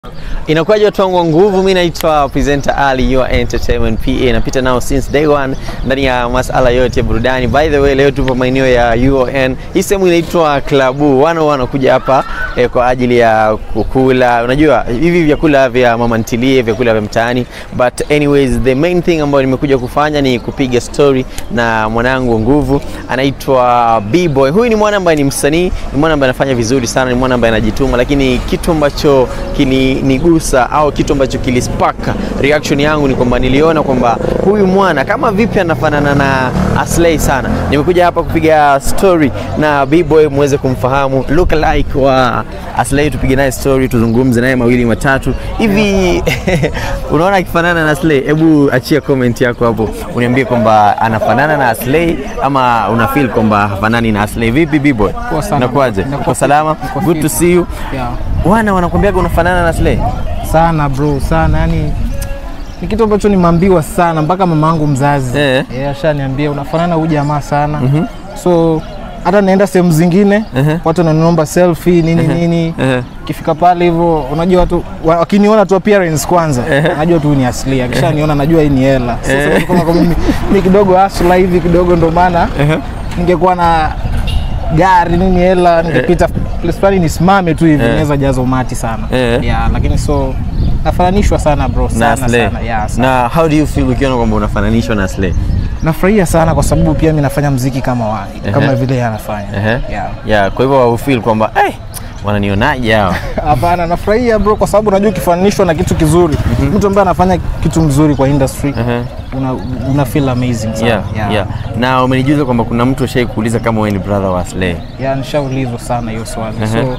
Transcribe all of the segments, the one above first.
Inakuwaje watu wangu wa nguvu, mimi naitwa presenter Ali your entertainment PA, napita nao since day one ndani ya masala yote ya burudani. By the way, leo tupo maeneo ya UON. Hii sehemu inaitwa Klabu. Wana wanakuja hapa eh, kwa ajili ya kukula. Unajua hivi vyakula vya mama ntilie, vyakula vya mtaani. But anyways, the main thing ambayo nimekuja kufanya ni kupiga story na mwanangu wa nguvu anaitwa B-Boy. Huyu ni mwana ambaye ni msanii, ni mwana ambaye anafanya vizuri sana, ni mwana ambaye anajituma, lakini kitu ambacho kilinigusa au kitu ambacho kilispaka reaction yangu ni kwamba niliona kwamba huyu mwana kama vipi anafanana na Aslay sana. Nimekuja hapa kupiga story na B-Boy muweze kumfahamu look alike wa Aslay, tupige naye story, tuzungumze naye mawili matatu hivi. Unaona akifanana na Aslay? Hebu achia comment yako hapo, uniambie kwamba anafanana na Aslay ama una feel kwamba hafanani na Aslay. Vipi B-Boy? Poa sana. Nakuaje? Nakuwa Uko fit. salama? Niko Good to fit. see you. Yeah. Wana wanakuambiaga unafanana na Aslay? Sana bro, sana yani ni kitu ambacho nimeambiwa sana mpaka mamangu mzazi Eh. yeah, ashaniambia unafanana huyu jamaa sana so hata naenda sehemu zingine Mhm. watu wananiomba selfie nini nini Eh. kifika pale hivyo unajua watu wa- wakiniona tu appearance kwanza najua tu ni asili akishaniona najua hii ni hela sasa kama kama mimi mimi kidogo asla hivi kidogo ndo maana ningekuwa na gari nini hela ningepita place fulani nisimame tu hivi naweza jaza umati sana Eh. yeah, lakini so nafananishwa sana bro na sana Aslay. sana yeah, sana. Na how do you feel ukiona kwamba unafananishwa na Aslay? nafurahia sana kwa sababu pia mi nafanya mziki kama wa, kama Ehe. vile yeye anafanya Ehe. yeah. Yeah, kwa hivyo ufeel kwamba eh, wananionaje hawa? Hapana, nafurahia bro, kwa sababu unajua ukifananishwa na kitu kizuri, mtu ambaye anafanya kitu mzuri kwa industry Ehe. una, una feel amazing sana. Yeah, yeah. yeah. Na umenijuza kwamba kuna mtu ashai kuuliza kama wewe ni brother wa Aslay. Yeah, nishaulizwa sana hiyo swali so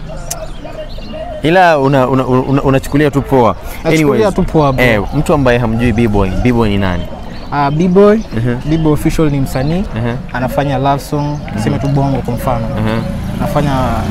Ila unachukulia una, una, unachukulia tu poa. Nachukulia tu poa, bro. Eh, mtu ambaye hamjui B-Boy, B-Boy ni nani? uh, B-boy B-boy official ni msanii Ehe. anafanya love song sema tu bongo kwa mfano Ehe. anafanya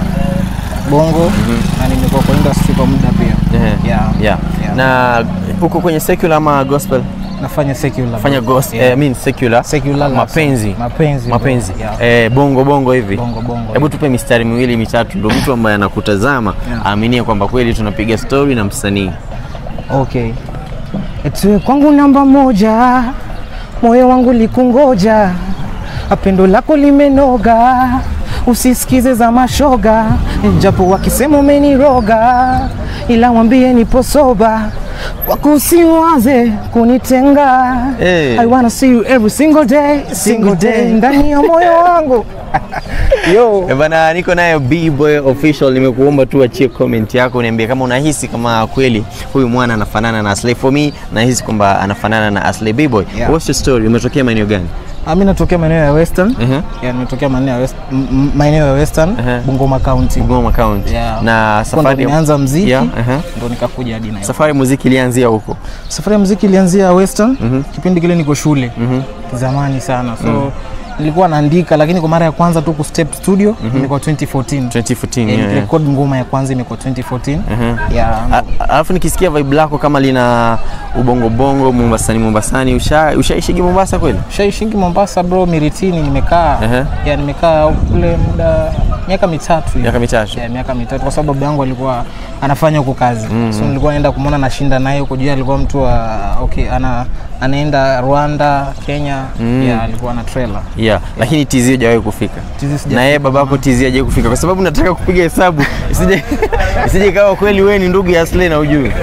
bongo na nimekuwa kwa industry kwa muda pia Ehe. yeah. Yeah. Yeah. Na uko kwenye secular ama gospel? nafanya secular Fanya gospel, Yeah. eh, I mean secular. Secular love mapenzi. song. Mapenzi, bro. Mapenzi. Yeah. Eh, bongo bongo hivi. bongo bongo Hebu tupe mistari miwili mitatu, ndio mtu ambaye anakutazama Yeah. aaminie kwamba kweli tunapiga story na msanii. Okay. Eti kwangu namba moja, moyo wangu likungoja, apendo lako limenoga, usisikize za mashoga, japo wakisema umeniroga, ila mwambie nipo soba wako usiwaze kunitenga. Hey. I wanna see you every single day, single day ndani ya moyo wangu yo Eh, bana niko nayo B-Boy official, nimekuomba tu achie comment yako uniambie kama unahisi kama kweli huyu mwana anafanana na Aslay. For me nahisi kwamba anafanana na Aslay. B-Boy, Yeah. what's your story? Umetokea maeneo gani? Ah, mi natokea maeneo ya Western. Mhm. Yeah, nimetokea maeneo ya West, m- m- maeneo ya Western, Uh-huh. Bungoma County. Bungoma County. Yeah. Na Huko ndo safari nimeanza mziki Yeah, uh-huh. ndo nikakuja hadi Nairobi. Safari ya muziki ilianzia huko. Safari ya muziki ilianzia Western kipindi kile niko shule zamani sana so nilikuwa naandika, lakini kwa mara ya kwanza tu ku step studio ilikuwa 2014 2014. Yeah, yeah, yeah. nikirekodi ngoma ya kwanza imekuwa 2014 yeah. A- Alafu nikisikia vibe lako kama lina ubongo bongo Mombasani Mombasani, usha ushaishigi Mombasa kweli? Shaishingi Mombasa bro, Miritini nimekaa Ehe. yeah, nimekaa kule muda miaka mitatu hivi. Miaka mitatu. yeah, miaka mitatu kwa sababu baba yangu alikuwa anafanya huko kazi so nilikuwa naenda kumwona nashinda naye huko juu alikuwa mtu wa okay ana anaenda Rwanda Kenya yeah, alikuwa na trailer Yeah, lakini TZ hujawahi kufika. TZ sijafika. Na yeye babako TZ hajawahi kufika kwa sababu nataka kupiga hesabu isije isije kama kweli wewe ni ndugu ya Aslay na ujui.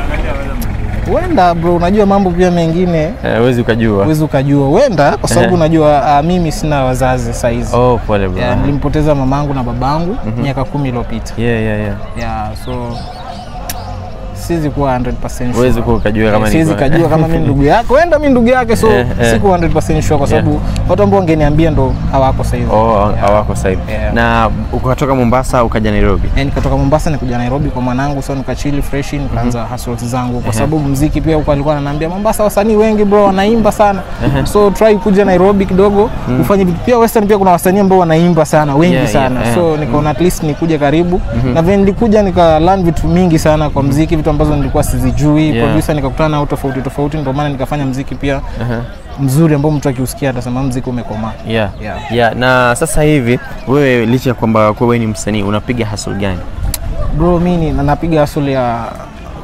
huenda bro unajua mambo pia mengine Eh, Huwezi ukajua. huwezi ukajua huenda kwa sababu Ehe. unajua uh, mimi sina wazazi saizi Oh, pole bro. yeah, nilimpoteza mamangu na babangu miaka kumi iliyopita Yeah, yeah, yeah. yeah, so siwezi kuwa 100% sure. Huwezi kuwa ukajua kama Eh, ni siwezi kwa- kajua kama mimi ndugu yake wenda mimi ndugu yake so Eh, eh. siku 100% sure kwa sababu watu ambao wangeniambia ndo hawako sasa hivi Oh, hawako sasa hivi. Yeah. Na ukatoka Mombasa ukaja Nairobi. Eh, nikatoka Mombasa nikuja Nairobi kwa mwanangu, so nikachili fresh, nikaanza hustles zangu kwa sababu muziki pia huko alikuwa ananiambia Mombasa wasanii wengi bro wanaimba sana, so try kuja Nairobi kidogo ufanye vitu. Pia Western pia kuna wasanii ambao wanaimba sana wengi Yeah, yeah, sana yeah. so nikaona at least nikuje karibu na vile nilikuja nika learn vitu mingi sana kwa muziki, vitu ambazo nilikuwa sizijui. Yeah. Producer nikakutana nao tofauti tofauti, ndio maana nikafanya muziki pia mzuri ambao mtu akiusikia atasema muziki umekomaa. Yeah. Yeah. Yeah. Na sasa hivi wewe licha ya kwamba kwa wewe ni msanii unapiga hustle gani? Bro, mi ni- na napiga hustle ya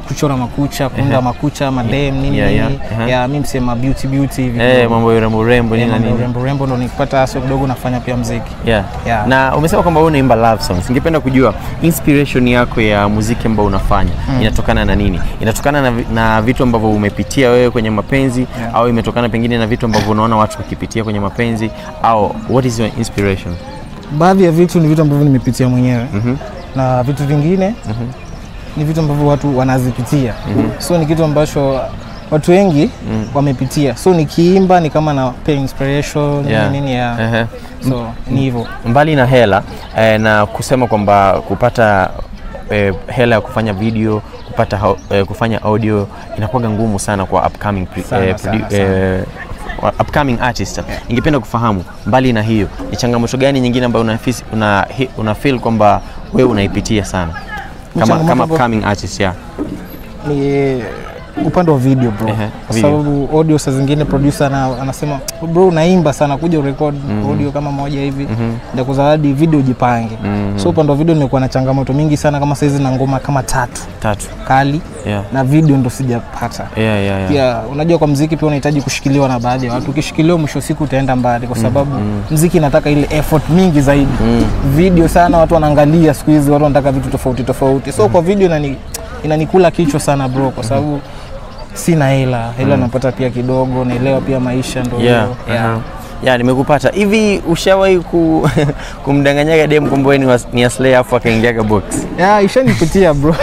kuchora makucha kuunda makucha madem nini Yeah, yeah. nini Aha. ya mi msema beauty beauty hivi Eh, kidogo. mambo ya urembo urembo Eh, nini na mambo ya nini. urembo urembo ndo nikipata aso kidogo nafanya pia mziki Yeah. Yeah. Na umesema kwamba wewe unaimba love songs. Ningependa kujua inspiration yako ya muziki ambao unafanya inatokana na nini? Inatokana na, vi- na vitu ambavyo umepitia wewe kwenye mapenzi Yeah. au imetokana pengine na vitu ambavyo unaona watu wakipitia kwenye mapenzi au what is your inspiration? baadhi ya vitu ni vitu ambavyo nimepitia mwenyewe Mhm. na vitu vingine ni vitu ambavyo watu wanazipitia so ni kitu ambacho watu wengi wamepitia so nikiimba ni kama na pay inspiration Yeah. nini nini ya Ehe. so ni hivyo Mbali na hela eh, na kusema kwamba kupata eh, hela ya kufanya video kupata hau- eh, kufanya audio inakuwa ngumu sana kwa upcoming pre- Sana, eh, sana, produ- eh, wa- upcoming artist. Ningependa kufahamu mbali na hiyo ni changamoto gani nyingine ambayo una, fis- una, hi- una feel kwamba wewe unaipitia sana kama, changamoto kama ambayo- upcoming artist yeah. ni upande wa video bro Ehe, kwa video. sababu audio saa zingine producer ana, anasema bro unaimba sana kuja urekod audio kama moja hivi ndio kuzawadi video jipange so upande wa video nimekuwa na changamoto mingi sana kama saizi na ngoma kama tatu Tatu. kali Yeah. na video ndo sijapata Yeah, yeah, yeah. pia unajua kwa mziki pia unahitaji kushikiliwa na baadhi ya watu ukishikiliwa mwisho wa siku utaenda mbali kwa sababu mziki inataka ile effort mingi zaidi video sana watu wanaangalia siku hizi watu wanataka vitu tofauti tofauti so kwa video inani, inanikula kichwa sana bro kwa sababu sina hela hela napata pia kidogo naelewa pia maisha ndo Yeah. hivyo. yeah. aha. Yeah, nimekupata. Hivi ushawahi ku, kumdanganyaga dem kwamba wewe ni, wa- ni Aslay afu akaingiaga box? Yeah, ishanipitia bro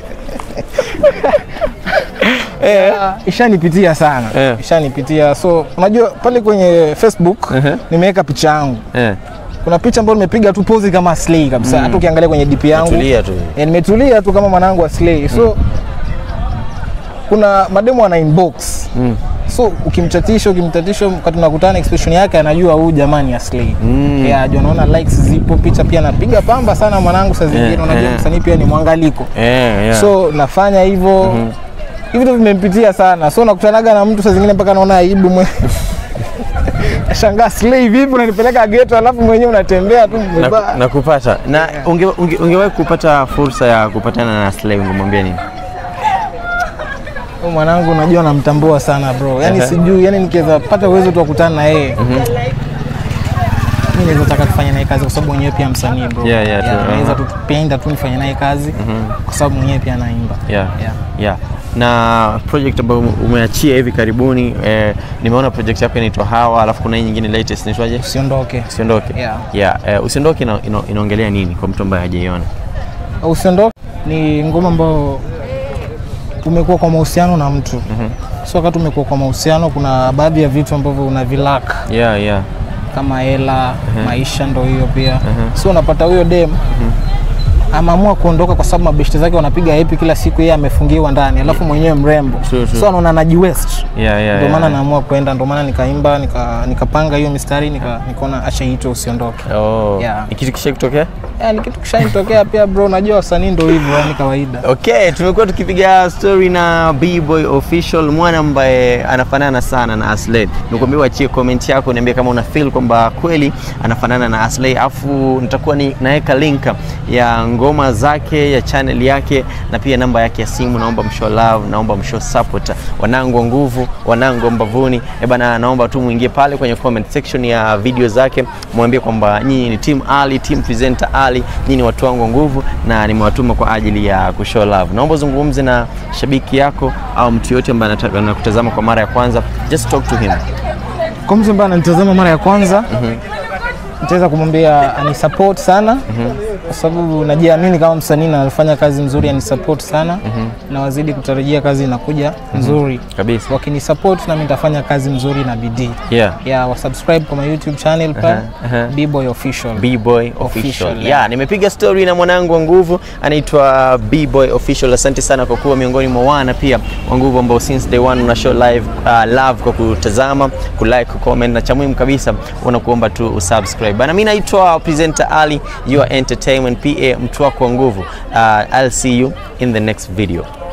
Yeah, ishanipitia sana Eh. ishanipitia so unajua pale kwenye facebook Ehe. nimeweka picha yangu Eh. kuna picha ambayo nimepiga tu pozi kama Slay kabisa hata ukiangalia kwenye DP yangu Tulia tu. eh, nimetulia tu kama mwanangu wa Slay so kuna mademo ana inbox Mm. so ukimchatisha ukimtatisha wakati tunakutana expression yake anajua huyu jamani ya Slay Mm. yeah, ajua naona likes zipo picha pia napiga pamba sana mwanangu saa zingine Eh, unajua eh. msanii pia ni mwangaliko Eh, yeah. so nafanya hivyo hivi vitu vimempitia sana so nakutanaga na mtu saa zingine mpaka naona aibu mwe shangaa Slay vipi unanipeleka geto alafu mwenyewe unatembea tu na, umevaa. na kupata na unge, unge, ungewahi kupata fursa ya kupatana na Slay ungemwambia nini? Huyu mwanangu unajua namtambua sana bro yani Ehe. sijui yani nikiweza pata uwezo tu wa kukutana na yeye mi naweza taka tufanye naye kazi kwa sababu mwenyewe pia msanii bro Yeah, yeah, true. naweza Aha. tu penda tu nifanye naye kazi kwa sababu mwenyewe pia anaimba Yeah. Yeah. Yeah. Na project ambayo umeachia hivi karibuni eh, nimeona project yako inaitwa Hawa, alafu kuna hii nyingine latest inaitwaje? usiondoke Usiondoke. Yeah. Yeah. Eh, usiondoke ina, ina, inaongelea nini kwa mtu ambaye hajaiona? usiondoke ni ngoma ambayo umekuwa kwa mahusiano na mtu so wakati umekuwa kwa mahusiano kuna baadhi ya vitu ambavyo unavilaka Yeah, yeah. kama hela maisha ndo hiyo pia so unapata huyo dem ameamua kuondoka kwa sababu mabeshte zake wanapiga hepi kila siku yeye amefungiwa ndani alafu mwenyewe mrembo True, true. so anaona anajiwest Yeah, yeah. ndio maana yeah. naamua kwenda ndio maana nikaimba nika- nikapanga hiyo mistari nika- nikaona acha iitwe usiondoke Oh. Yeah. Ni kitu kisha kutokea? yeah, ni kitu kishanitokea pia bro unajua wasanii ndo hivyo yani kawaida Okay, tumekuwa tukipiga story na B-Boy Official, mwana ambaye anafanana sana na Aslay. Nikwambia uachie comment yako, niambie kama una feel kwamba kweli anafanana na Aslay, afu nitakuwa ni naweka link ya ngoma zake ya channel yake na pia namba yake ya simu. Naomba mshow love, naomba mshow support wanangu wa nguvu, wanangu wa mbavuni. Eh bana, naomba tu muingie pale kwenye comment section ya video zake, mwambie kwamba nyinyi ni team Ali, team presenter Ali, nyinyi ni watu wangu wa nguvu na nimewatuma kwa ajili ya kushow love. Naomba uzungumze na shabiki yako au mtu yote ambaye anataka anakutazama kwa mara ya kwanza, just talk to him. kwa mtu ambaye ananitazama mara ya kwanza nitaweza kumwambia anisupport sana kwa sababu najiamini kama msanii na nafanya kazi nzuri anisupport sana na wazidi kutarajia kazi inakuja nzuri Kabisa. wakinisupport nami nitafanya kazi nzuri na bidii Yeah. yeah, wasubscribe kwa my youtube channel pale aha. bboy official B-Boy Official. Official, Yeah, yeah. nimepiga story na mwanangu wa nguvu anaitwa B-Boy Official. Asante sana kwa kuwa miongoni mwa wana pia wa nguvu ambao since day one una show live uh, love kwa kutazama, kulike, kucomment na cha muhimu kabisa unakuomba tu usubscribe. Bana mimi naitwa presenter Ali, your entertainment PA, mtu wako wa nguvu. Uh, I'll see you in the next video.